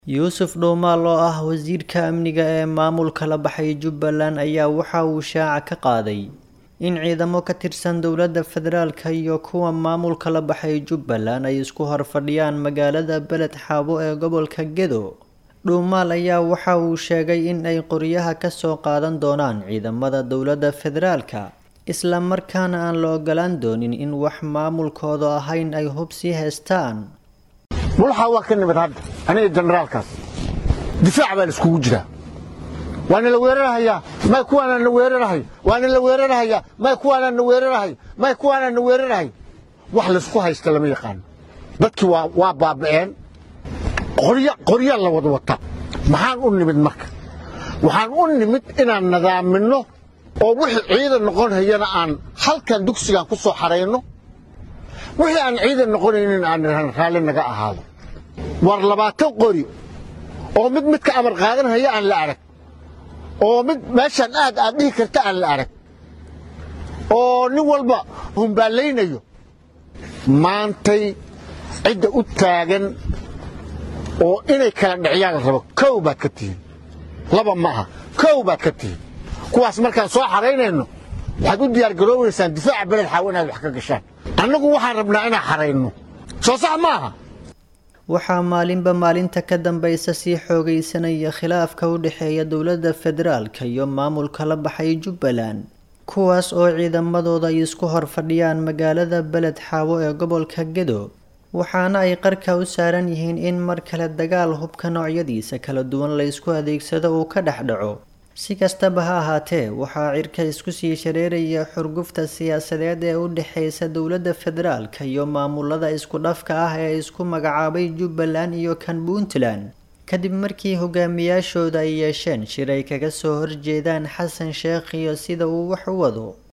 Yuusuf Dhuumaal oo ah wasiirka amniga ee maamulka la baxay Jubbaland ayaa waxa uu shaaca ka qaaday in ciidamo ka tirsan dowladda federaalka iyo kuwa maamulka la baxay Jubbaland ay isku horfadhiyaan magaalada Beled Xaabo ee gobolka Gedo. Dhuumaal ayaa waxa uu sheegay in ay qoryaha ka soo qaadan doonaan ciidamada dowladda federaalka, isla markaana aan la ogolaan doonin in wax maamulkooda ahayn ay hub sii haystaan. mulaxa waa ka nimid hadda aniga generaalkaas difaac baa la iskugu jiraa waana la weerarhayaa may kuwaanaan na weerarhay waana la weerarhayaa may kuwaanaan na weerarhay may kuwaanaan na weerarhay wax laysku haysta lama yaqaano dadkii waa waa baaba'een qorya qoryaa la wada wata maxaan u nimid marka waxaan u nimid inaan nadaaminno oo wixii ciidan noqon hayana aan halkan dugsigan ku soo xarayno wixii aan ciidan noqonaynin aan raalli naga ahaado war labaatan qori oo mid midka amar qaadan haya aan la arag oo mid meeshaan aad aad dhihi karta aan la arag oo nin walba humbaallaynayo maantay cidda u taagan oo inay kala dhiciyaan la rabo kow baad ka tihiin laba ma aha kow baad ka tihiin kuwaas markaan soo xaraynayno waxaad u diyaargaroobaysaan difaaca beled xaawo inaad wax ka gashaan annagu waxaan rabnaa inaan xarayno soo sax maaha waxaa maalinba maalinta ka dambaysa sii xoogaysanaya khilaafka u dhexeeya dowladda federaalka iyo maamulka la baxay Jubbaland kuwaas oo ciidamadooda ay isku horfadhiyaan magaalada Beled Xaabo ee gobolka Gedo waxaana ay qarka u saaran yihiin in mar kale dagaal hubka noocyadiisa kala duwan la isku adeegsado uu ka dhex dhaco si kastaba ha ahaatee waxaa cirka isku sii shareeraya xurgufta siyaasadeed ee u dhexeysa dowladda federaalka iyo maamulada isku dhafka ah ee isku magacaabay Jubbaland iyo kan Puntland kadib markii hogaamiyaashooda ay yeesheen shir ay kaga soo horjeedaan Xasan Sheekh iyo sida uu wax u wado